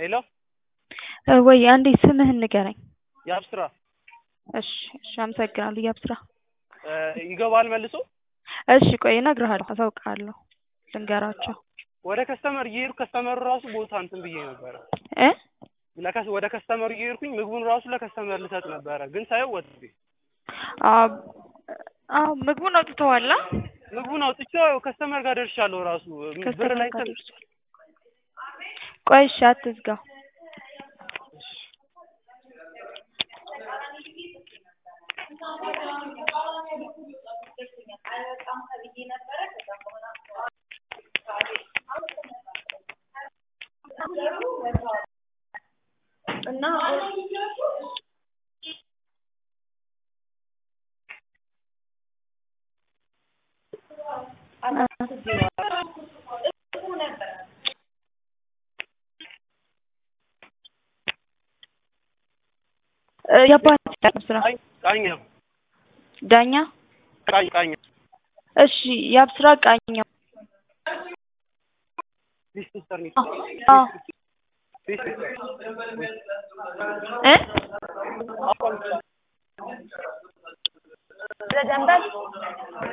ሄሎ ወይ አንዴ ስምህን ንገረኝ። የአብስራ እሺ እሺ፣ አመሰግናለሁ የአብስራ። ይገባል መልሶ። እሺ ቆይ እነግርሃለሁ፣ አሳውቅሃለሁ፣ ልንገራቸው ወደ ከስተመር እየሄድኩ ከስተመሩ ራሱ ቦታ እንትን ብዬ ነበረ እ ለከስ ወደ ከስተመሩ እየሄድኩኝ ምግቡን ራሱ ለከስተመር ልሰጥ ነበረ፣ ግን ሳየው ወጥ አዎ ምግቡን አውጥተዋላ። ምግቡን አውጥቼው ከስተመር ጋር ደርሻለሁ። ራሱ ብር ከስተመር ላይ ጋር ደርሷል። ቆይ እሺ አትዝጋው። እና የአባት ስራ ቃኘው ዳኛ ቃኝ ቃኝ እሺ የአብስራ ቃኘው ሊስትር አዎ እ አቋም ለደንበል